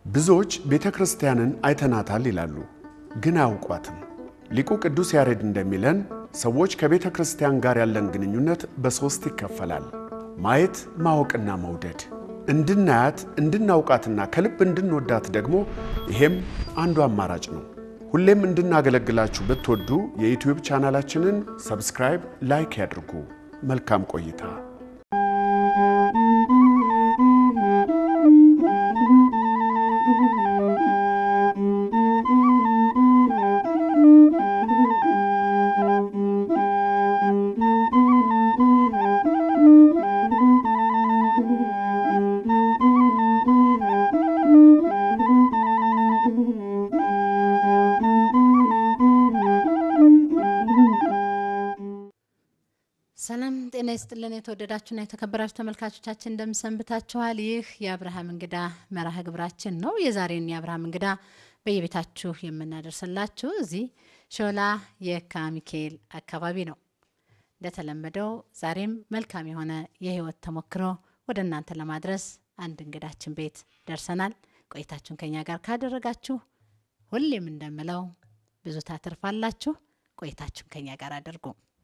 ብዙዎች ቤተ ክርስቲያንን አይተናታል ይላሉ፣ ግን አያውቋትም። ሊቁ ቅዱስ ያሬድ እንደሚለን ሰዎች ከቤተ ክርስቲያን ጋር ያለን ግንኙነት በሦስት ይከፈላል። ማየት፣ ማወቅና መውደድ። እንድናያት እንድናውቃትና ከልብ እንድንወዳት ደግሞ ይሄም አንዱ አማራጭ ነው። ሁሌም እንድናገለግላችሁ ብትወዱ የዩትዩብ ቻናላችንን ሰብስክራይብ፣ ላይክ ያድርጉ። መልካም ቆይታ። ሰላም ጤና ይስጥልን። የተወደዳችሁና የተከበራችሁ ተመልካቾቻችን እንደምሰንብታችኋል። ይህ የአብርሃም እንግዳ መርሃ ግብራችን ነው። የዛሬን የአብርሃም እንግዳ በየቤታችሁ የምናደርስላችሁ እዚህ ሾላ የካ ሚካኤል አካባቢ ነው። እንደተለመደው ዛሬም መልካም የሆነ የህይወት ተሞክሮ ወደ እናንተ ለማድረስ አንድ እንግዳችን ቤት ደርሰናል። ቆይታችሁን ከኛ ጋር ካደረጋችሁ ሁሌም እንደምለው ብዙ ታተርፋላችሁ። ቆይታችሁን ከኛ ጋር አድርጉ።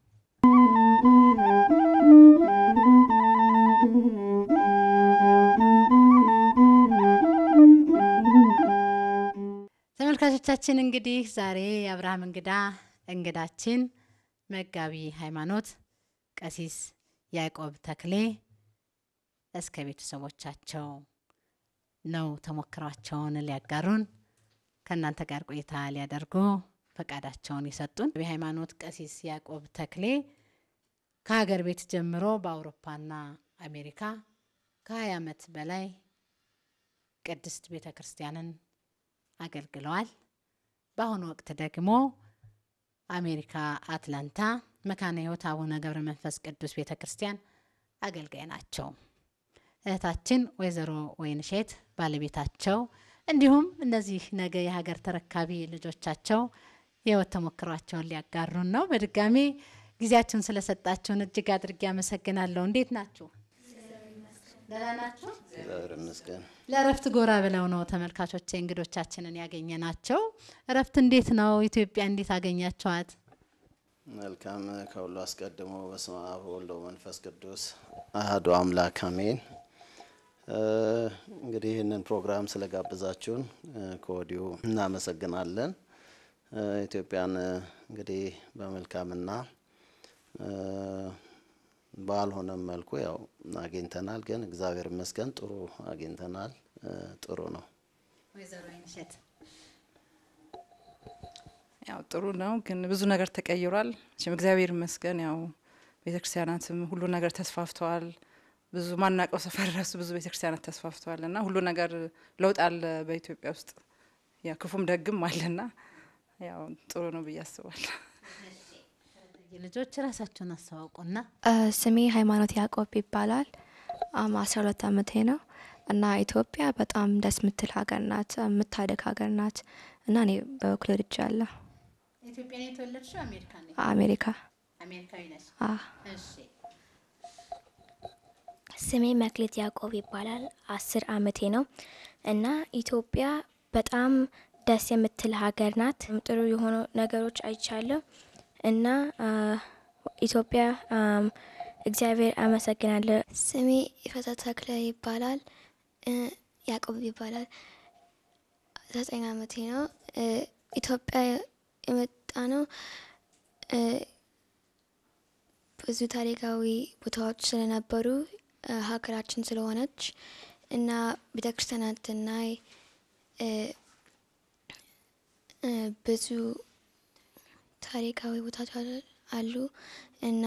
ተመልካቾቻችን እንግዲህ ዛሬ የአብርሃም እንግዳ እንግዳችን መጋቢ ሃይማኖት ቀሲስ ያዕቆብ ተክሌ እስከ ቤተሰቦቻቸው ነው ተሞክሯቸውን ሊያጋሩን ከእናንተ ጋር ቆይታ ሊያደርጉ ፈቃዳቸውን የሰጡን። የሃይማኖት ቀሲስ ያዕቆብ ተክሌ ከሀገር ቤት ጀምሮ በአውሮፓና አሜሪካ ከ20 ዓመት በላይ ቅድስት ቤተ ክርስቲያንን አገልግለዋል። በአሁኑ ወቅት ደግሞ አሜሪካ አትላንታ መካነ ሕይወት አቡነ ገብረ መንፈስ ቅዱስ ቤተ ክርስቲያን አገልጋይ ናቸው። እህታችን ወይዘሮ ወይንሼት ባለቤታቸው እንዲሁም እነዚህ ነገ የሀገር ተረካቢ ልጆቻቸው የህይወት ተሞክሯቸውን ሊያጋሩን ነው። በድጋሚ ጊዜያችሁን ስለሰጣችሁን እጅግ አድርጌ አመሰግናለሁ። እንዴት ናችሁ? ደህና ናችሁ? እግዚአብሔር ይመስገን። ለእረፍት ጎራ ብለው ነው ተመልካቾቼ እንግዶቻችንን ያገኘ ናቸው። እረፍት እንዴት ነው? ኢትዮጵያ እንዴት አገኛችኋት? መልካም። ከሁሉ አስቀድሞ በስመ አብ ወወልድ ወመንፈስ ቅዱስ አሐዱ አምላክ አሜን። እንግዲህ ይህንን ፕሮግራም ስለጋበዛችሁን ከወዲሁ እናመሰግናለን። ኢትዮጵያን እንግዲህ በመልካምና ባልሆነም መልኩ ያው አግኝተናል፣ ግን እግዚአብሔር ይመስገን ጥሩ አግኝተናል። ጥሩ ነው። ወይዘሮ ወይንሸት ያው ጥሩ ነው፣ ግን ብዙ ነገር ተቀይሯል። እሺም እግዚአብሔር ይመስገን። ያው ቤተክርስቲያናትም ሁሉ ነገር ተስፋፍተዋል። ብዙ ማናቀው ሰፈር ራሱ ብዙ ቤተክርስቲያናት ተስፋፍተዋል እና ሁሉ ነገር ለውጥ አለ በኢትዮጵያ ውስጥ ያ ክፉም ደግም አለና ያው ጥሩ ነው ብዬ አስባለሁ። ልጆች ራሳቸውን አስተዋውቁና ስሜ ሃይማኖት ያዕቆብ ይባላል። አስራ ሁለት አመቴ ነው እና ኢትዮጵያ በጣም ደስ የምትል ሀገር ናት፣ የምታደግ ሀገር ናት እና እኔ በበኩሌ ወድጃለሁ። ኢትዮጵያ ነው የተወለድሽው? አሜሪካ ነው? አሜሪካ አሜሪካዊ ነሽ? አ እሺ። ስሜ መክሌት ያዕቆብ ይባላል። አስር አመቴ ነው እና ኢትዮጵያ በጣም ደስ የምትል ሀገር ናት። ጥሩ የሆኑ ነገሮች አይቻለሁ እና ኢትዮጵያ እግዚአብሔር አመሰግናለሁ። ስሜ ይፈታ ተክለ ይባላል። ያዕቆብ ይባላል። ዘጠኝ አመቴ ነው። ኢትዮጵያ የመጣ ነው ብዙ ታሪካዊ ቦታዎች ስለነበሩ ሀገራችን ስለሆነች እና ቤተክርስቲያናትና ብዙ ታሪካዊ ቦታዎች አሉ እና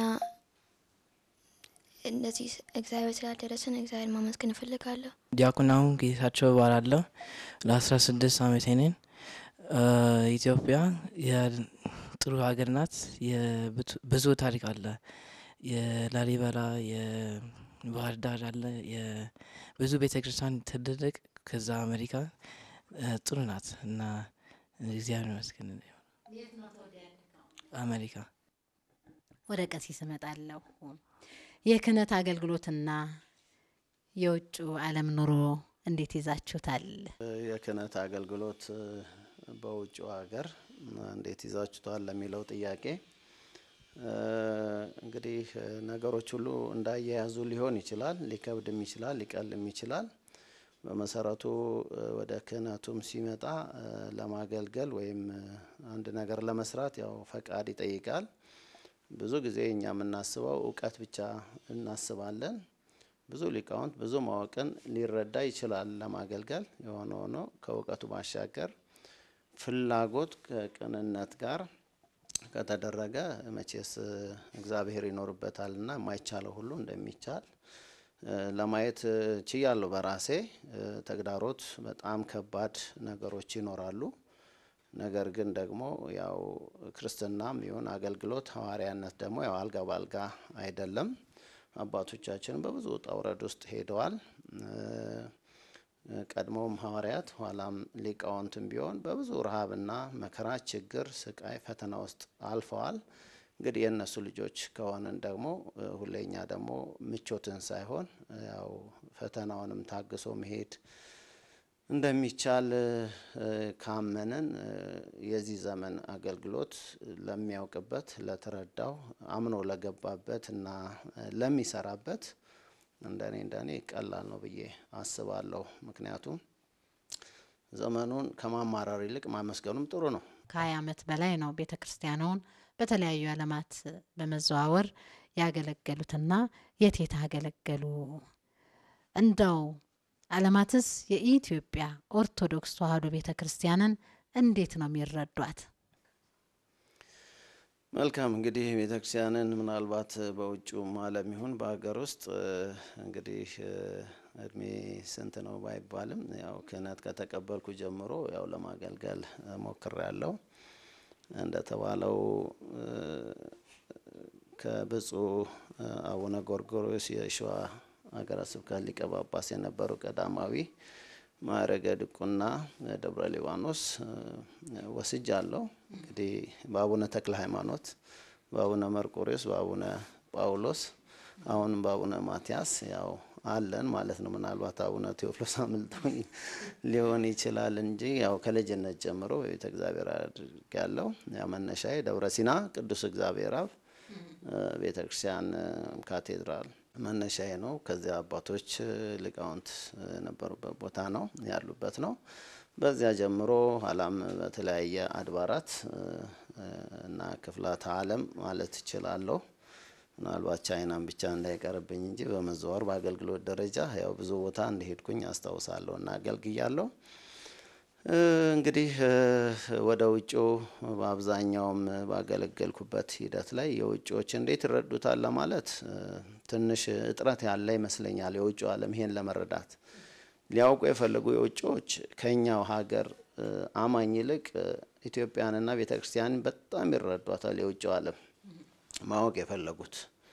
እነዚህ እግዚአብሔር ስላደረሰን እግዚአብሔር ማመስገን እፈልጋለሁ። ዲያቆናሁ ጌታቸው እባላለሁ። ለአስራ ስድስት አመቴ ነኝ። ኢትዮጵያ የጥሩ ሀገር ናት። ብዙ ታሪክ አለ። የላሊበላ የባህር ዳር አለ። ብዙ ቤተ ክርስቲያን ትልልቅ ከዛ አሜሪካ ጥሩ ናት እና እግዚአብሔር ይመስገን። አሜሪካ ወደ ቀሲስ እመጣለሁ። የክህነት አገልግሎትና የውጭ ዓለም ኑሮ እንዴት ይዛችሁታል? የክህነት አገልግሎት በውጭ ሀገር እንዴት ይዛችሁታል ለሚለው ጥያቄ እንግዲህ ነገሮች ሁሉ እንዳያያዙ ሊሆን ይችላል። ሊከብድም ይችላል፣ ሊቀልም ይችላል። በመሰረቱ ወደ ክህነቱም ሲመጣ ለማገልገል ወይም አንድ ነገር ለመስራት ያው ፈቃድ ይጠይቃል። ብዙ ጊዜ እኛ የምናስበው እውቀት ብቻ እናስባለን። ብዙ ሊቃውንት ብዙ ማወቅን ሊረዳ ይችላል ለማገልገል። የሆነ ሆኖ ከእውቀቱ ባሻገር ፍላጎት ከቅንነት ጋር ከተደረገ መቼስ እግዚአብሔር ይኖርበታልና የማይቻለው ሁሉ እንደሚቻል ለማየት ችያለሁ በራሴ። ተግዳሮት በጣም ከባድ ነገሮች ይኖራሉ። ነገር ግን ደግሞ ያው ክርስትናም ይሁን አገልግሎት ሐዋርያነት ደግሞ ያው አልጋ ባልጋ አይደለም። አባቶቻችን በብዙ ውጣ ውረድ ውስጥ ሄደዋል። ቀድሞም ሐዋርያት ኋላም ሊቃውንትም ቢሆን በብዙ ረሃብና መከራ፣ ችግር፣ ስቃይ፣ ፈተና ውስጥ አልፈዋል። እንግዲህ የእነሱ ልጆች ከሆንን ደግሞ ሁሌኛ ደግሞ ምቾትን ሳይሆን ያው ፈተናውንም ታግሶ መሄድ እንደሚቻል ካመንን የዚህ ዘመን አገልግሎት ለሚያውቅበት፣ ለተረዳው፣ አምኖ ለገባበት እና ለሚሰራበት እንደኔ እንደኔ ቀላል ነው ብዬ አስባለሁ። ምክንያቱም ዘመኑን ከማማራር ይልቅ ማመስገኑም ጥሩ ነው። ከሀያ ዓመት በላይ ነው ቤተ ክርስቲያኗን በተለያዩ ዓለማት በመዘዋወር ያገለገሉትና የት የት አገለገሉ? እንደው ዓለማትስ የኢትዮጵያ ኦርቶዶክስ ተዋሕዶ ቤተ ክርስቲያንን እንዴት ነው የሚረዷት? መልካም እንግዲህ ቤተ ክርስቲያንን ምናልባት በውጭውም ዓለም ይሁን በሀገር ውስጥ እንግዲህ እድሜ ስንት ነው ባይባልም ያው ክህነት ከተቀበልኩ ጀምሮ ያው ለማገልገል ሞክሬያለሁ። እንደተባለው ከብፁዕ አቡነ ጎርጎርዮስ የሸዋ ሀገረ ስብከት ሊቀ ጳጳስ የነበሩ ቀዳማዊ ማዕረገ ድቁና ደብረ ሊባኖስ ወስጃለሁ። እንግዲህ በአቡነ ተክለ ሃይማኖት፣ በአቡነ መርቆሬዎስ፣ በአቡነ ጳውሎስ አሁንም በአቡነ ማትያስ ያው አለን ማለት ነው። ምናልባት አቡነ ቴዎፍሎስ አምልጦኝ ሊሆን ይችላል እንጂ ያው ከልጅነት ጀምሮ በቤተ እግዚአብሔር አድርጌያለሁ። ያ መነሻዬ ደብረ ሲና ቅዱስ እግዚአብሔር አብ ቤተ ክርስቲያን ካቴድራል መነሻዬ ነው። ከዚያ አባቶች ሊቃውንት የነበሩበት ቦታ ነው ያሉበት ነው። በዚያ ጀምሮ ኋላም በተለያየ አድባራት እና ክፍላተ ዓለም ማለት እችላለሁ። ምናልባት ቻይናን ብቻ እንዳይቀርብኝ እንጂ በመዘዋወር በአገልግሎት ደረጃ ያው ብዙ ቦታ እንደሄድኩኝ አስታውሳለሁ እና አገልግያለሁ። እንግዲህ ወደ ውጭው በአብዛኛውም ባገለገልኩበት ሂደት ላይ የውጭዎች እንዴት ይረዱታል ለማለት ትንሽ እጥረት ያለ ይመስለኛል። የውጭው ዓለም ይሄን ለመረዳት ሊያውቁ የፈለጉ የውጭዎች ከኛው ሀገር አማኝ ይልቅ ኢትዮጵያንና ቤተ ክርስቲያንን በጣም ይረዷታል። የውጭው ዓለም ማወቅ የፈለጉት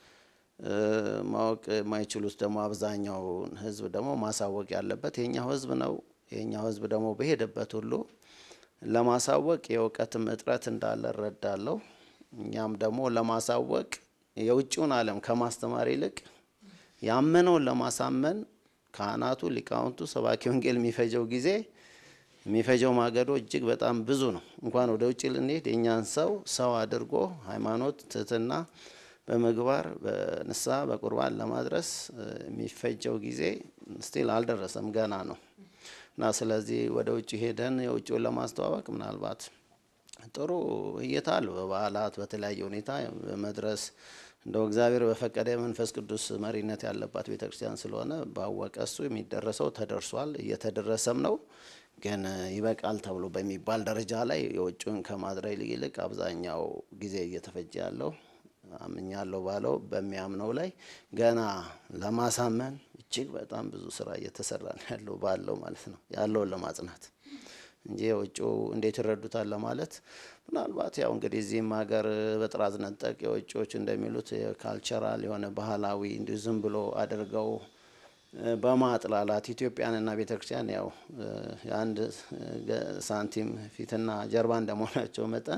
ማወቅ የማይችሉት ደግሞ አብዛኛውን ሕዝብ ደግሞ ማሳወቅ ያለበት የኛው ሕዝብ ነው። የኛው ሕዝብ ደግሞ በሄደበት ሁሉ ለማሳወቅ የእውቀትም እጥረት እንዳለ እረዳለሁ። እኛም ደግሞ ለማሳወቅ የውጭውን ዓለም ከማስተማር ይልቅ ያመነውን ለማሳመን ካህናቱ፣ ሊቃውንቱ፣ ሰባኪ ወንጌል የሚፈጀው ጊዜ የሚፈጀው ማገዶ እጅግ በጣም ብዙ ነው። እንኳን ወደ ውጭ ልንሄድ የእኛን ሰው ሰው አድርጎ ሃይማኖት፣ ትህትና በምግባር በንስሐ በቁርባን ለማድረስ የሚፈጀው ጊዜ ስቲል አልደረሰም፣ ገና ነው እና ስለዚህ ወደ ውጭ ሄደን የውጭውን ለማስተዋወቅ ምናልባት ጥሩ እይታ አለው። በበዓላት በተለያየ ሁኔታ በመድረስ እንደው እግዚአብሔር በፈቀደ የመንፈስ ቅዱስ መሪነት ያለባት ቤተ ክርስቲያን ስለሆነ ባወቀ እሱ የሚደረሰው ተደርሷል፣ እየተደረሰም ነው። ግን ይበቃል ተብሎ በሚባል ደረጃ ላይ የውጭውን ከማድረግ ይልቅ አብዛኛው ጊዜ እየተፈጀ ያለው አምኛለሁ ባለው በሚያምነው ላይ ገና ለማሳመን እጅግ በጣም ብዙ ስራ እየተሰራ ነው ያለው ባለው ማለት ነው ያለውን ለማጽናት እንጂ የውጭው እንዴት ይረዱታል ለማለት ምናልባት ያው እንግዲህ እዚህም ሀገር በጥራዝ ነጠቅ የውጭዎች እንደሚሉት የካልቸራል የሆነ ባህላዊ እንዲሁ ዝም ብሎ አድርገው በማጥላላት ኢትዮጵያንና ቤተ ክርስቲያን ያው የአንድ ሳንቲም ፊትና ጀርባ እንደመሆናቸው መጠን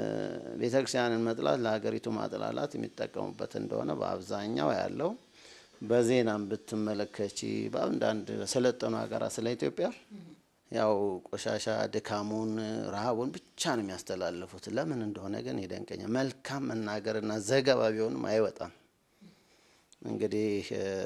ቤተ ክርስቲያንን መጥላት ለሀገሪቱ ማጥላላት የሚጠቀሙበት እንደሆነ በአብዛኛው ያለው በዜናም ብትመለከቺ በአንዳንድ ሰለጠኑ ሀገራት ስለ ኢትዮጵያ ያው ቆሻሻ ድካሙን፣ ረሃቡን ብቻ ነው የሚያስተላልፉት። ለምን እንደሆነ ግን ይደንቀኛል። መልካም መናገርና ዘገባ ቢሆንም አይወጣም። እንግዲህ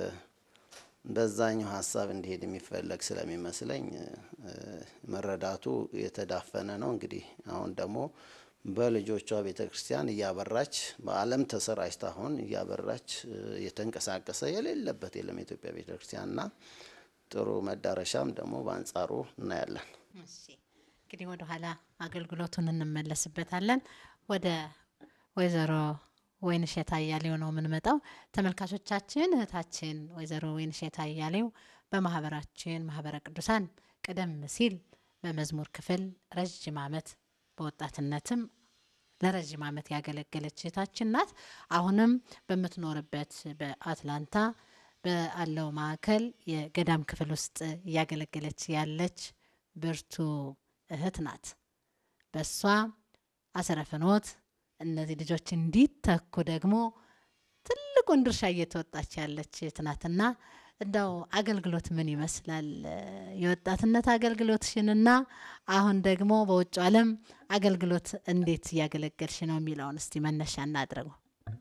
በዛኛው ሀሳብ እንዲሄድ የሚፈለግ ስለሚመስለኝ መረዳቱ የተዳፈነ ነው። እንግዲህ አሁን ደግሞ በልጆቿ ቤተ ክርስቲያን እያበራች በዓለም ተሰራጭታ አሁን እያበራች የተንቀሳቀሰ የሌለበት የለም የኢትዮጵያ ቤተ ክርስቲያንና ጥሩ መዳረሻም ደግሞ በአንጻሩ እናያለን። እንግዲህ ወደ ኋላ አገልግሎቱን እንመለስበታለን። ወደ ወይዘሮ ወይንሸት አያሌው ነው የምንመጣው። ተመልካቾቻችን እህታችን ወይዘሮ ወይንሸት አያሌው በማህበራችን ማህበረ ቅዱሳን ቀደም ሲል በመዝሙር ክፍል ረዥም ዓመት በወጣትነትም ለረዥም ዓመት ያገለገለች እህታችን ናት። አሁንም በምትኖርበት በአትላንታ በአለው ማዕከል የገዳም ክፍል ውስጥ እያገለገለች ያለች ብርቱ እህት ናት። በሷ አሰረ ፍኖት እነዚህ ልጆች እንዲተኩ ደግሞ ትልቁን ድርሻ እየተወጣች ያለች እህት ናትና እንዳው አገልግሎት ምን ይመስላል? የወጣትነት አገልግሎትሽንና አሁን ደግሞ በውጭ ዓለም አገልግሎት እንዴት እያገለገልሽ ነው የሚለውን እስቲ መነሻ እናድርገው።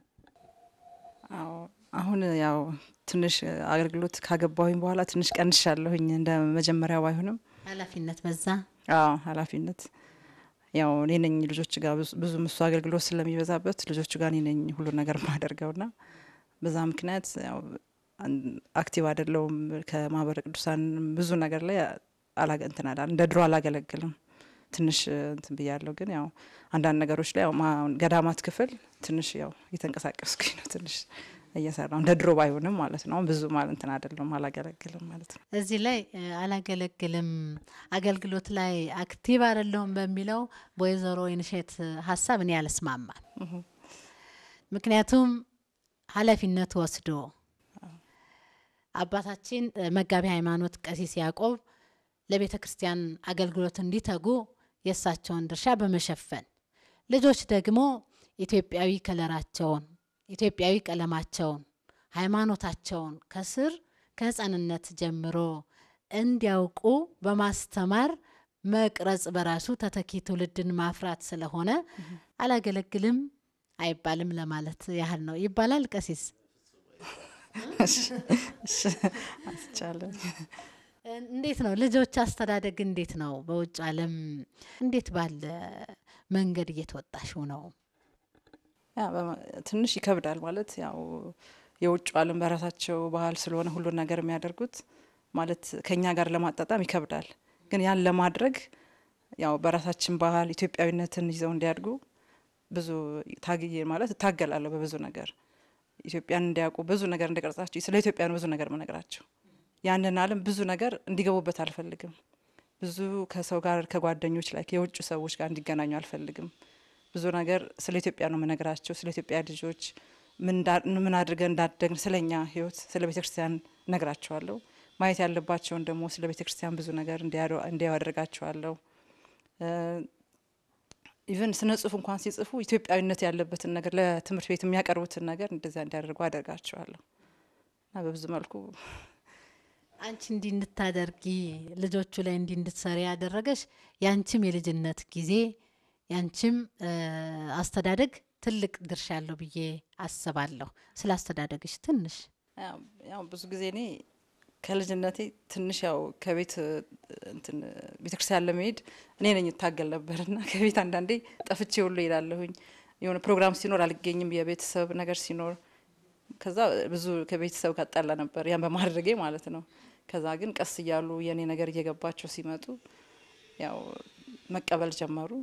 አዎ አሁን ያው ትንሽ አገልግሎት ካገባሁኝ በኋላ ትንሽ ቀንሻለሁኝ። እንደ መጀመሪያ ባይሆንም ኃላፊነት በዛ። አዎ ኃላፊነት ያው እኔ ነኝ ልጆች ጋር ብዙም እሱ አገልግሎት ስለሚበዛበት ልጆቹ ጋር እኔ ነኝ ሁሉ ነገር ማደርገውና በዛ ምክንያት ያው አክቲቭ አይደለውም። ከማህበረ ቅዱሳን ብዙ ነገር ላይ አላገ እንትን አላ እንደ ድሮ አላገለግልም። ትንሽ እንትን ብያለሁ። ግን ያው አንዳንድ ነገሮች ላይ ያው ገዳማት ክፍል ትንሽ ያው እየተንቀሳቀስኩኝ ነው። ትንሽ እየሰራው እንደ ድሮ ባይሆንም ማለት ነው። ብዙ ማለት እንትን አይደለም አላገለግልም ማለት ነው። እዚህ ላይ አላገለግልም አገልግሎት ላይ አክቲቭ አይደለሁም በሚለው በወይዘሮ ወይንሸት ሀሳብ እኔ አልስማማም። ምክንያቱም ኃላፊነት ወስዶ አባታችን መጋቢ ሃይማኖት ቀሲስ ያዕቆብ ለቤተ ክርስቲያን አገልግሎት እንዲተጉ የእሳቸውን ድርሻ በመሸፈን ልጆች ደግሞ ኢትዮጵያዊ ከለራቸውን ኢትዮጵያዊ ቀለማቸውን ሃይማኖታቸውን ከስር ከህፃንነት ጀምሮ እንዲያውቁ በማስተማር መቅረጽ በራሱ ተተኪ ትውልድን ማፍራት ስለሆነ አላገለግልም አይባልም ለማለት ያህል ነው። ይባላል ቀሲስ አስቻለን እንዴት ነው ልጆች አስተዳደግ እንዴት ነው? በውጭ ዓለም እንዴት ባለ መንገድ እየተወጣሽው ነው? ትንሽ ይከብዳል ማለት ያው የውጭ ዓለም በራሳቸው ባህል ስለሆነ ሁሉን ነገር የሚያደርጉት ማለት ከኛ ጋር ለማጣጣም ይከብዳል። ግን ያን ለማድረግ ያው በራሳችን ባህል ኢትዮጵያዊነትን ይዘው እንዲያድጉ ብዙ ታግዬ ማለት እታገላለሁ በብዙ ነገር ኢትዮጵያን እንዲያውቁ ብዙ ነገር እንዲቀርጻቸው ስለ ኢትዮጵያ ነው ብዙ ነገር መነግራቸው ያንን ዓለም ብዙ ነገር እንዲገቡበት አልፈልግም። ብዙ ከሰው ጋር ከጓደኞች ላይ የውጭ ሰዎች ጋር እንዲገናኙ አልፈልግም። ብዙ ነገር ስለ ኢትዮጵያ ነው መነግራቸው። ስለ ኢትዮጵያ ልጆች ምን አድርገን እንዳደግን፣ ስለ እኛ ሕይወት፣ ስለ ቤተ ክርስቲያን ነግራቸዋለሁ። ማየት ያለባቸውን ደግሞ ስለ ቤተ ክርስቲያን ብዙ ነገር እንዲያዩ አደርጋቸዋለሁ። ኢቨን ስነ ጽሁፍ እንኳን ሲጽፉ ኢትዮጵያዊነት ያለበትን ነገር ለትምህርት ቤት የሚያቀርቡትን ነገር እንደዚያ እንዲያደርጉ አደርጋቸዋለሁ እና በብዙ መልኩ አንቺ እንዲህ እንድታደርጊ ልጆቹ ላይ እንዲህ እንድትሰሪ ያደረገሽ ያንቺም የልጅነት ጊዜ ያንቺም አስተዳደግ ትልቅ ድርሻ አለው ብዬ አስባለሁ። ስለ አስተዳደግሽ ትንሽ ያው ብዙ ጊዜ እኔ ከልጅነቴ ትንሽ ያው ከቤት እንትን ቤተክርስቲያን ለመሄድ እኔ ነኝ እታገል ነበርና ከቤት አንዳንዴ ጠፍቼ ሁሉ ይላለሁኝ። የሆነ ፕሮግራም ሲኖር አልገኝም፣ የቤተሰብ ነገር ሲኖር ከዛ ብዙ ከቤተሰብ ጋር ጠላ ነበር ያን በማድረጌ ማለት ነው። ከዛ ግን ቀስ እያሉ የእኔ ነገር እየገባቸው ሲመጡ ያው መቀበል ጀመሩ።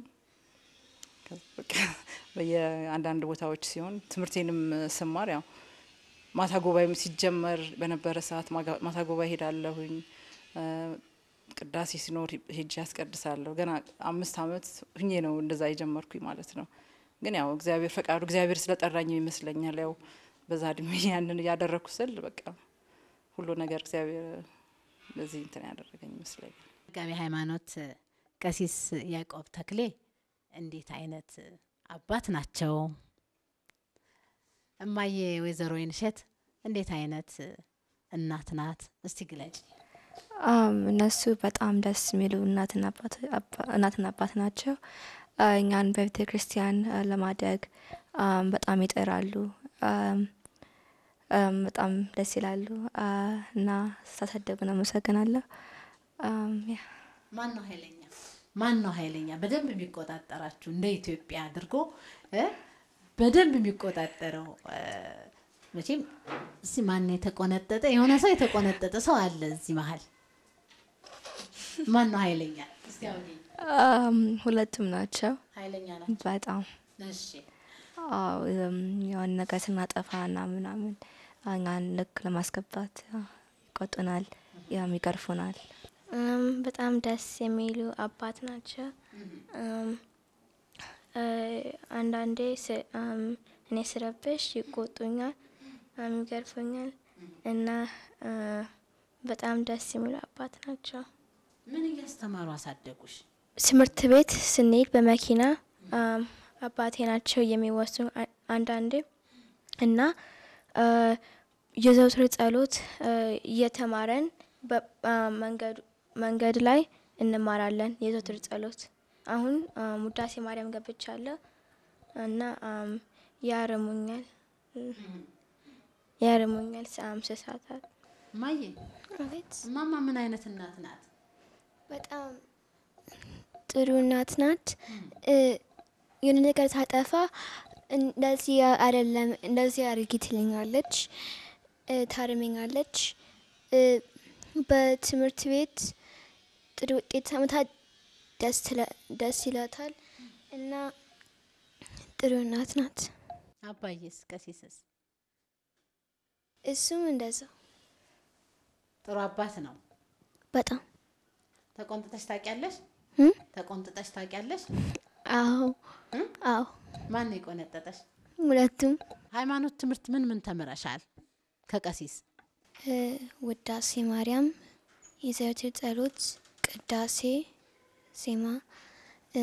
በየአንዳንድ ቦታዎች ሲሆን ትምህርቴንም ስማር ያው ማታ ጉባኤም ሲጀመር በነበረ ሰዓት ማታ ጉባኤ ሄዳለሁኝ። ቅዳሴ ሲኖር ሄጄ ያስቀድሳለሁ። ገና አምስት ዓመት ሁኜ ነው እንደዛ የጀመርኩኝ ማለት ነው። ግን ያው እግዚአብሔር ፈቃዱ እግዚአብሔር ስለጠራኝ ይመስለኛል ያው በዛ እድሜ ያንን እያደረግኩ ስል በቃ ሁሉ ነገር እግዚአብሔር በዚህ እንትን ያደረገኝ ይመስለኛል። መጋቢ ሃይማኖት ቀሲስ ያዕቆብ ተክሌ እንዴት አይነት አባት ናቸው? እማዬ ወይዘሮ ወይንሸት እንዴት አይነት እናት ናት? እስቲ ግለጭ። አም፣ እነሱ በጣም ደስ የሚሉ እናትና አባት አባ- እናትና አባት ናቸው። አ፣ እኛን በቤተ ክርስቲያን አ፣ ለማደግ አም፣ በጣም ይጥራሉ። አም፣ አም፣ በጣም ደስ ይላሉ አ፣ እና ስታሳደጉን አመሰግናለሁ። አም፣ ያ ማን ነው ኃይለኛ? ማን ነው ኃይለኛ? በደንብ የሚቆጣጠራችሁ እንደ ኢትዮጵያ አድርጎ እ በደንብ የሚቆጣጠረው እ፣ መቼም እስቲ ማን ነው የተቆነጠጠ? የሆነ ሰው የተቆነጠጠ ሰው አለ እዚህ መሀል። ማን ነው ኃይለኛ? እስቲ አውሪ። አም፣ ሁለቱም ናቸው ኃይለኛ ናቸው። በጣም እሺ አዎ እም፣ የሆነ ነገር ስናጠፋ እና ምናምን እኛን ልክ ለማስገባት አ፣ ይቆጡናል፣ ያም ይገርፉናል። እም፣ በጣም ደስ የሚሉ አባት ናቸው። እም፣ እ፣ አንዳንዴ ስ- እም፣ እኔ ስረብሽ ይቆጡኛል፣ እም፣ ይገርፉኛል እና እ፣ በጣም ደስ የሚሉ አባት ናቸው። ምን እያስተማሩ አሳደጉሽ? ትምህርት ቤት ስንሄድ በመኪና እም፣ አባቴ ናቸው የሚወስኑ አ- አንዳንዴ እና እ፣ የዘውትር ጸሎት እ፣ እየተማረን በ- አ፣ መንገዱ- መንገድ ላይ እንማራለን። የዘውትር ጸሎት አሁን እም፣ ውዳሴ ማርያም ገብቻለሁ እና እም፣ ያርሙኛል ያርሙኛል ሰአም ስሳታት ማየ አቤት እማማ ምን አይነት እናት ናት? በጣም ጥሩ እናት ናት። እ፣ የሆነ ነገር ታጠፋ እንደዚህ አይደለም እንደዚህ አድርጊ ትለኛለች፣ እ፣ ታርመኛለች። እ፣ በትምህርት ቤት ጥሩ ውጤት ሳመታ ደስ ትለ- ደስ ይላታል እና ጥሩ እናት ናት። አባዬስ ቀሲስስ እሱም እንደዛው ጥሩ አባት ነው። በጣም ተቆንጥጠሽ ታውቂያለሽ? እም? ተቆንጥጠሽ ታውቂያለሽ? አዎ እም? አዎ ማን ነው የቆነጠጠሽ? ሁለቱም ሃይማኖት ትምህርት ምን ምን ተምረሻል? ከቀሲስ እ፣ ውዳሴ ማርያም፣ የዘወትር ጸሎት፣ ቅዳሴ፣ ዜማ፣ እ፣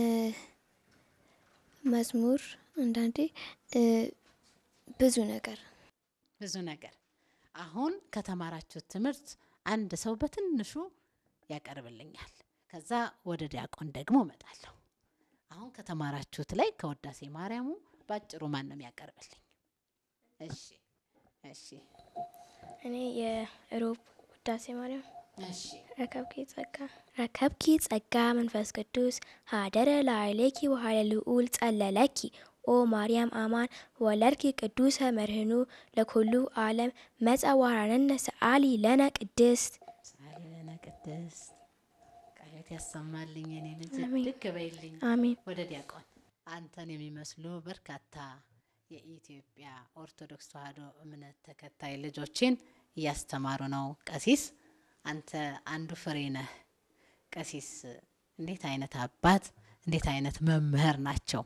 መዝሙር አንዳንዴ እ፣ ብዙ ነገር ብዙ ነገር። አሁን ከተማራችሁት ትምህርት አንድ ሰው በትንሹ ያቀርብልኛል። ከዛ ወደ ዲያቆን ደግሞ እመጣለሁ። አሁን ከተማራችሁት ላይ ከውዳሴ ማርያሙ ባጭሩ ማን ነው የሚያቀርብልኝ? እሺ እሺ እኔ የሮብ ውዳሴ ማርያም እሺ ረከብኪ ጸጋ ረከብኪ ጸጋ መንፈስ ቅዱስ ሀደረ ላዕሌኪ ወሀለ ልዑል ጸለለኪ ኦ ማርያም አማን ወለድኪ ቅዱሰ መርህኑ ለኩሉ ዓለም መጸዋራነነ ሰአሊ ለነ ቅድስት ሳሌነ ቅድስት ቃየት ያሰማልኝ የኔ ልጅ አሜን። ልክ በይልኝ። አሜን። ወደ ዲያቆን አንተን የሚመስሉ በርካታ የኢትዮጵያ ኦርቶዶክስ ተዋሕዶ እምነት ተከታይ ልጆችን እያስተማሩ ነው። ቀሲስ አንተ አንዱ ፍሬ ነህ። ቀሲስ እንዴት አይነት አባት እንዴት አይነት መምህር ናቸው?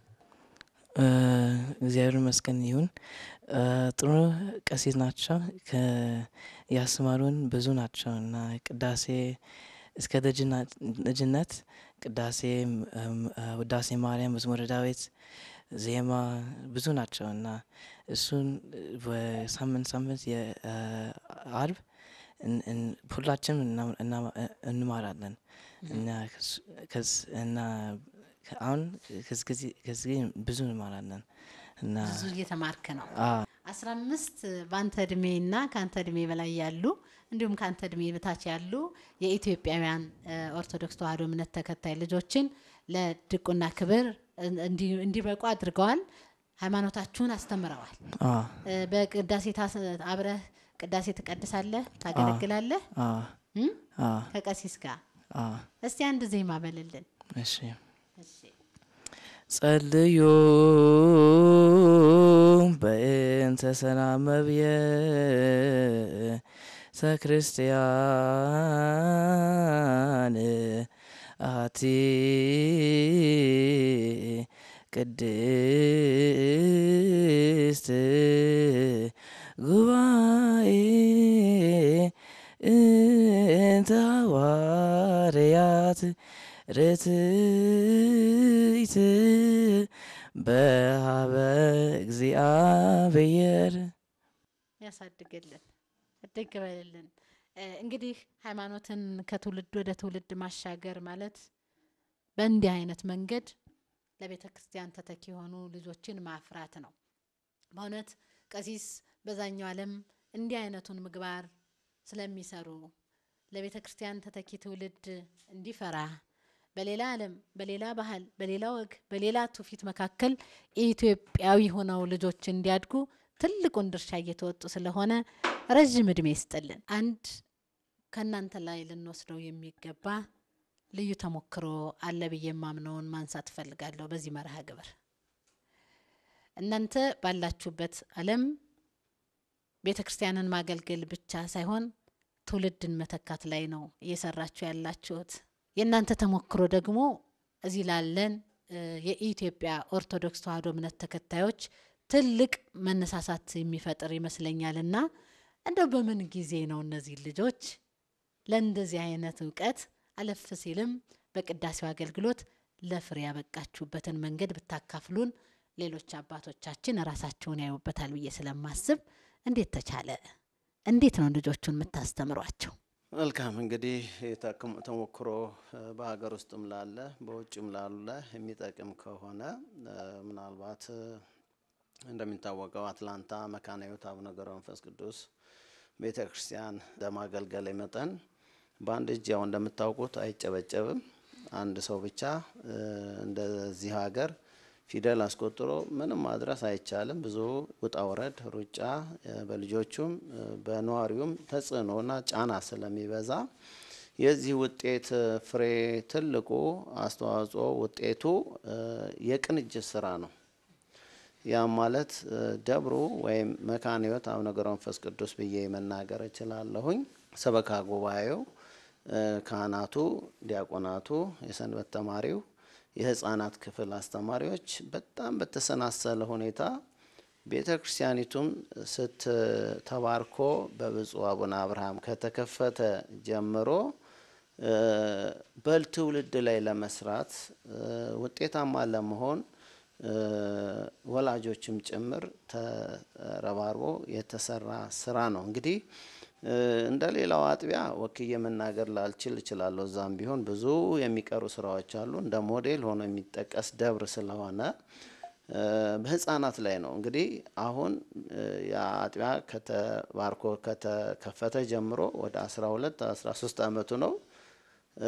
እ፣ እግዚአብሔር ይመስገን ይሁን። እ፣ ጥሩ ቀሲስ ናቸው። ከ- ያስተማሩን ብዙ ናቸው እና ቅዳሴ እስከ ደጅና- ልጅነት ቅዳሴ፣ እም፣ እ፣ ውዳሴ ማርያም፣ መዝሙረ ዳዊት፣ ዜማ ብዙ ናቸው እና እሱን በሳምንት ሳምንት የአርብ ሁላችንም እና- እና- እንማራለን እና ከሱ- ከስ- እና ከ- አሁን ከዚህ ጊዜ- ከዚህ ጊዜ ብዙ እንማራለን እና ብዙ እየተማርክ ነው። አ አስራ አምስት በአንተ እድሜና ከአንተ እድሜ በላይ ያሉ እንዲሁም ከአንተ እድሜ በታች ያሉ የኢትዮጵያውያን እ፣ ኦርቶዶክስ ተዋሕዶ እምነት ተከታይ ልጆችን ለድቁና ክብር እንዲ- እንዲበቁ አድርገዋል። ሃይማኖታችሁን አስተምረዋል። አ እ፣ በቅዳሴ ታስ- አብረህ ቅዳሴ ትቀድሳለህ፣ ታገለግላለህ አ እም? አ ከቀሲስ ጋር አ እስቲ አንድ ዜማ በልልን። እሺ እሺ ጸልዩ በእንተ ሰላም መብየ ክርስቲያን አቲ ቅድስት ጉባኤ እንተ ሐዋርያት ርትይት በሀበ እግዚአብሔር ያሳድግልን፣ እድግ በልልን። እ፣ እንግዲህ ሃይማኖትን ከትውልድ ወደ ትውልድ ማሻገር ማለት በእንዲህ አይነት መንገድ ለቤተ ክርስቲያን ተተኪ የሆኑ ልጆችን ማፍራት ነው። በእውነት ቀሲስ በዛኛው ዓለም እንዲህ አይነቱን ምግባር ስለሚሰሩ ለቤተ ክርስቲያን ተተኪ ትውልድ እንዲፈራ በሌላ ዓለም በሌላ ባህል በሌላ ወግ በሌላ ትውፊት መካከል ኢትዮጵያዊ ሆነው ልጆች እንዲያድጉ ትልቁን ድርሻ እየተወጡ ስለሆነ ረዥም እድሜ ይስጥልን። አንድ ከእናንተ ላይ ልንወስደው የሚገባ ልዩ ተሞክሮ አለ ብዬ የማምነውን ማንሳት እፈልጋለሁ በዚህ መርሃ ግብር እናንተ ባላችሁበት ዓለም ቤተ ክርስቲያንን ማገልገል ብቻ ሳይሆን ትውልድን መተካት ላይ ነው እየሰራችሁ ያላችሁት። የእናንተ ተሞክሮ ደግሞ እዚህ ላለን እ፣ የኢትዮጵያ ኦርቶዶክስ ተዋሕዶ እምነት ተከታዮች ትልቅ መነሳሳት የሚፈጥር ይመስለኛል እና እንደው በምን ጊዜ ነው እነዚህ ልጆች ለእንደዚህ አይነት እውቀት አለፍ ሲልም በቅዳሴው አገልግሎት ለፍሬ ያበቃችሁበትን መንገድ ብታካፍሉን ሌሎች አባቶቻችን ራሳቸውን ያዩበታል ብዬ ስለማስብ እንዴት ተቻለ? እንዴት ነው ልጆቹን የምታስተምሯቸው? መልካም እንግዲህ የተክም- ተሞክሮ እ፣ በሀገር ውስጥም ላለ በውጭም ላለ የሚጠቅም ከሆነ እ፣ ምናልባት እ፣ እንደሚታወቀው አትላንታ መካነ ሕይወት አቡነ ገብረ መንፈስ ቅዱስ ቤተ ክርስቲያን ለማገልገል መጠን በአንድ እጅ ያው እንደምታውቁት አይጨበጨብም። አንድ ሰው ብቻ እ፣ እንደዚህ ሀገር ፊደል አስቆጥሮ ምንም ማድረስ አይቻልም። ብዙ ውጣ ውረድ፣ ሩጫ እ፣ በልጆቹም እ፣ በነዋሪውም ተጽዕኖና ጫና ስለሚበዛ የዚህ ውጤት እ፣ ፍሬ ትልቁ አስተዋጽኦ ውጤቱ እ፣ የቅንጅት ስራ ነው። ያም ማለት እ፣ ደብሩ ወይም መካነ ሕይወት አቡነ ገብረ መንፈስ ቅዱስ ብዬ መናገር እችላለሁኝ። ሰበካ ጉባኤው፣ እ፣ ካህናቱ፣ ዲያቆናቱ፣ የሰንበት ተማሪው፣ የህፃናት ክፍል አስተማሪዎች በጣም በተሰናሰለ ሁኔታ ቤተ ክርስቲያኒቱም ስትተባርኮ በብፁዕ አቡነ አብርሃም ከተከፈተ ጀምሮ እ፣ በትውልድ ላይ ለመስራት እ፣ ውጤታማ ለመሆን እ፣ ወላጆችም ጭምር ተረባርቦ የተሰራ ስራ ነው። እንግዲህ እ፣ እንደ ሌላው አጥቢያ ወክዬ መናገር ላልችል እችላለሁ። እዛም ቢሆን ብዙ የሚቀሩ ስራዎች አሉ። እንደ ሞዴል ሆኖ የሚጠቀስ ደብር ስለሆነ እ፣ በህፃናት ላይ ነው እንግዲህ አሁን እ፣ የአጥቢያ ከተባርኮ ከተከፈተ ጀምሮ ወደ 12 13 ዓመቱ ነው። እ፣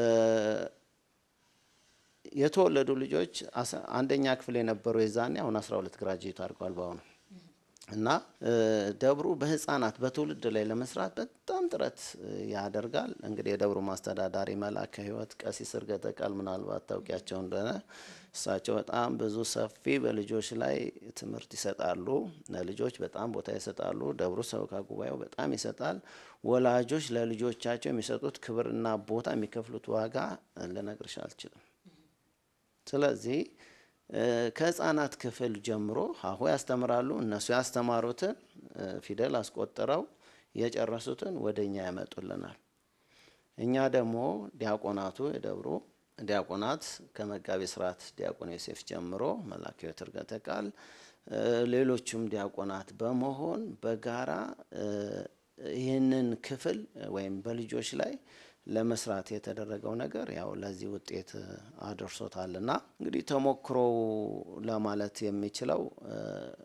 የተወለዱ ልጆች አስ- አንደኛ ክፍል የነበሩ የዛኔ አሁን 12 ግራጁዌት አድርገዋል በአሁኑ እና እ፣ ደብሩ በህፃናት በትውልድ ላይ ለመስራት በጣም ጥረት እ፣ ያደርጋል። እንግዲህ የደብሩ ማስተዳዳሪ መላከ ሕይወት ቀሲስ እርገተ ቃል ምናልባት ታውቂያቸው እንደሆነ እሳቸው በጣም ብዙ ሰፊ በልጆች ላይ ትምህርት ይሰጣሉ። ለልጆች በጣም ቦታ ይሰጣሉ። ደብሩ ሰበካ ጉባኤው በጣም ይሰጣል። ወላጆች ለልጆቻቸው የሚሰጡት ክብርና ቦታ የሚከፍሉት ዋጋ እ፣ ልነግርሽ አልችልም። ስለዚህ እ፣ ከህፃናት ክፍል ጀምሮ ሀሁ ያስተምራሉ። እነሱ ያስተማሩትን እ፣ ፊደል አስቆጥረው የጨረሱትን ወደ እኛ ያመጡልናል። እኛ ደግሞ ዲያቆናቱ የደብሩ ዲያቆናት ከመጋቤ ስርዓት ዲያቆን ዮሴፍ ጀምሮ መላከ ሕይወት እርገተ ቃል እ፣ ሌሎቹም ዲያቆናት በመሆን በጋራ እ፣ ይህንን ክፍል ወይም በልጆች ላይ ለመስራት የተደረገው ነገር ያው ለዚህ ውጤት አድርሶታልና እንግዲህ ተሞክሮው ለማለት የሚችለው እ፣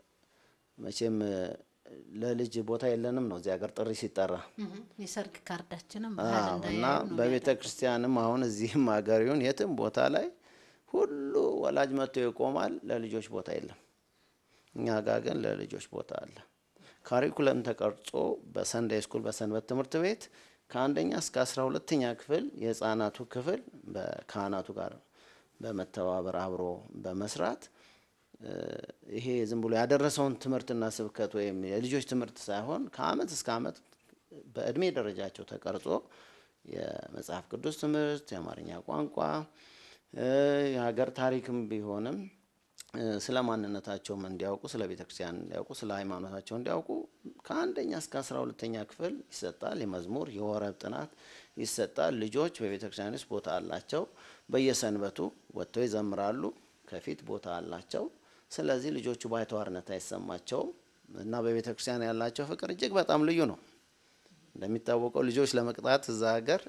መቼም እ፣ ለልጅ ቦታ የለንም ነው እዚህ ሀገር ጥሪ ሲጠራ የሰርግ ካርዳችንም አዎ፣ ባህል እና እንዳያዩ ነው በቤተ ክርስቲያንም አሁን እዚህም ሀገር ይሁን የትም ቦታ ላይ ሁሉ ወላጅ መጥቶ ይቆማል፣ ለልጆች ቦታ የለም። እኛ ጋር ግን ለልጆች ቦታ አለ። ካሪኩለም ተቀርጾ በሰንዳይ ስኩል በሰንበት ትምህርት ቤት ከአንደኛ እስከ አስራ ሁለተኛ ክፍል የህፃናቱ ክፍል በካህናቱ ጋር በመተባበር አብሮ በመስራት እ፣ ይሄ ዝም ብሎ ያደረሰውን ትምህርትና ስብከት ወይም የልጆች ትምህርት ሳይሆን ከአመት እስከ አመት በእድሜ ደረጃቸው ተቀርጾ የመጽሐፍ ቅዱስ ትምህርት፣ የአማርኛ ቋንቋ፣ እ፣ የሀገር ታሪክም ቢሆንም እ፣ ስለ ማንነታቸውም እንዲያውቁ፣ ስለ ቤተ ክርስቲያን እንዲያውቁ፣ ስለ ሃይማኖታቸው እንዲያውቁ ከአንደኛ እስከ አስራ ሁለተኛ ክፍል ይሰጣል። የመዝሙር የወረብ ጥናት ይሰጣል። ልጆች በቤተ ክርስቲያን ውስጥ ቦታ አላቸው። በየሰንበቱ ወጥተው ይዘምራሉ። ከፊት ቦታ አላቸው። ስለዚህ ልጆቹ ባይተዋርነት አይሰማቸውም። እና በቤተ ክርስቲያን ያላቸው ፍቅር እጅግ በጣም ልዩ ነው። እንደሚታወቀው ልጆች ለመቅጣት እዛ ሀገር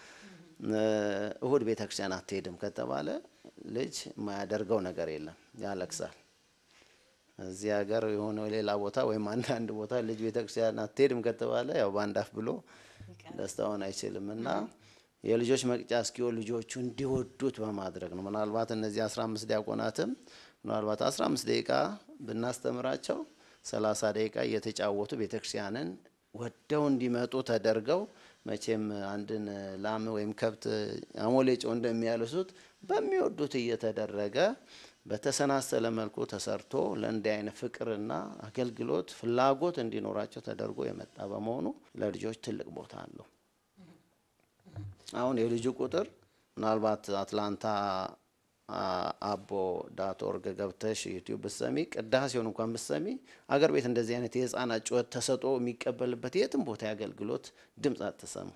እሁድ ቤተ ክርስቲያን አትሄድም ከተባለ ልጅ የማያደርገው ነገር የለም፣ ያለቅሳል። እዚህ ሀገር የሆነ ሌላ ቦታ ወይም አንዳንድ ቦታ ልጅ ቤተ ክርስቲያን አትሄድም ከተባለ ያው በአንድ አፍ ብሎ ደስታውን አይችልም እና የልጆች መቅጫ እስኪሆን ልጆቹ እንዲወዱት በማድረግ ነው። ምናልባት እነዚህ አስራ አምስት ዲያቆናትም ምናልባት አስራ አምስት ደቂቃ ብናስተምራቸው ሰላሳ ደቂቃ እየተጫወቱ ቤተክርስቲያንን ወደው እንዲመጡ ተደርገው መቼም አንድን ላም ወይም ከብት አሞሌ ጨው እንደሚያልሱት በሚወዱት እየተደረገ በተሰናሰለ መልኩ ተሰርቶ ለእንዲህ አይነት ፍቅርና አገልግሎት ፍላጎት እንዲኖራቸው ተደርጎ የመጣ በመሆኑ ለልጆች ትልቅ ቦታ አለው። አሁን የልጁ ቁጥር ምናልባት አትላንታ አቦ ዳት ኦርግ ገብተሽ ዩቲዩብ ብሰሚ ቅዳሴውን እንኳን ብሰሚ አገር ቤት እንደዚህ አይነት የህፃናት ጩኸት ተሰጦ የሚቀበልበት የትም ቦታ የአገልግሎት ድምፅ አትሰሙ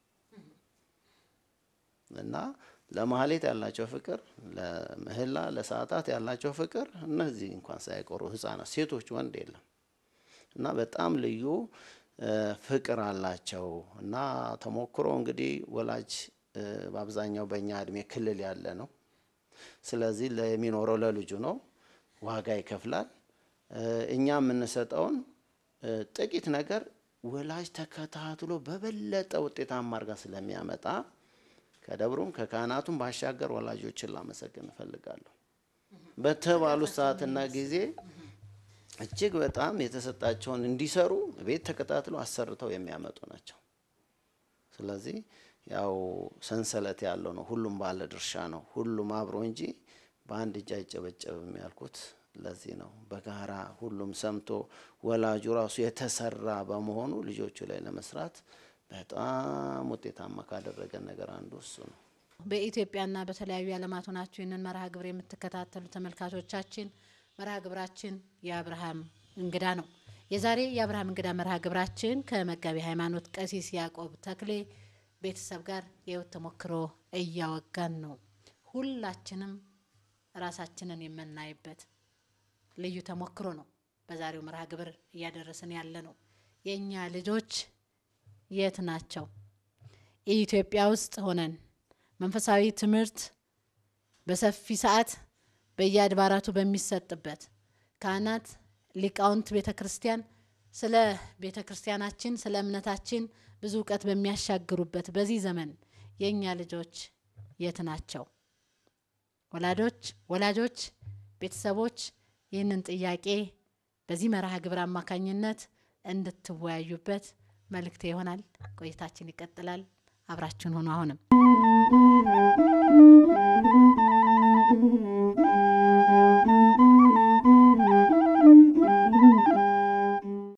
እና ለማህሌት ያላቸው ፍቅር፣ ለምህላ ለሰዓታት ያላቸው ፍቅር እነዚህ እንኳን ሳይቆሩ ህጻናት፣ ሴቶች፣ ወንድ የለም እና በጣም ልዩ ፍቅር አላቸው እና ተሞክሮ እንግዲህ ወላጅ በአብዛኛው በእኛ እድሜ ክልል ያለ ነው። ስለዚህ የሚኖረው ለልጁ ነው፣ ዋጋ ይከፍላል። እኛ የምንሰጠውን ጥቂት ነገር ወላጅ ተከታትሎ በበለጠ ውጤታማ አድርጋ ስለሚያመጣ ከደብሩም ከካህናቱም ባሻገር ወላጆችን ላመሰግን እፈልጋለሁ። በተባሉት ሰዓትና ጊዜ እጅግ በጣም የተሰጣቸውን እንዲሰሩ ቤት ተከታትሎ አሰርተው የሚያመጡ ናቸው። ስለዚህ ያው ሰንሰለት ያለው ነው። ሁሉም ባለ ድርሻ ነው። ሁሉም አብሮ እንጂ በአንድ እጅ አይጨበጨብም ያልኩት ለዚህ ነው። በጋራ ሁሉም ሰምቶ ወላጁ ራሱ የተሰራ በመሆኑ ልጆቹ ላይ ለመስራት በጣም ውጤታማ ካደረገን ነገር አንዱ እሱ ነው። በኢትዮጵያና በተለያዩ ዓለማት ሆናችሁ ይህንን መርሃ ግብር የምትከታተሉ ተመልካቾቻችን መርሃ ግብራችን የአብርሃም እንግዳ ነው። የዛሬ የአብርሃም እንግዳ መርሃ ግብራችን ከመጋቢ ሃይማኖት ቀሲስ ያዕቆብ ተክሌ ቤተሰብ ጋር የህይወት ተሞክሮ እያወጋን ነው። ሁላችንም ራሳችንን የምናይበት ልዩ ተሞክሮ ነው በዛሬው መርሃ ግብር እያደረስን ያለ ነው። የእኛ ልጆች የት ናቸው? ኢትዮጵያ ውስጥ ሆነን መንፈሳዊ ትምህርት በሰፊ ሰዓት በየአድባራቱ በሚሰጥበት ካህናት፣ ሊቃውንት ቤተ ክርስቲያን ስለ ቤተ ክርስቲያናችን ስለ እምነታችን ብዙ እውቀት በሚያሻግሩበት በዚህ ዘመን የእኛ ልጆች የት ናቸው? ወላጆች ወላጆች ቤተሰቦች ይህንን ጥያቄ በዚህ መርሃ ግብር አማካኝነት እንድትወያዩበት መልእክቴ ይሆናል። ቆይታችን ይቀጥላል። አብራችን ሆኖ አሁንም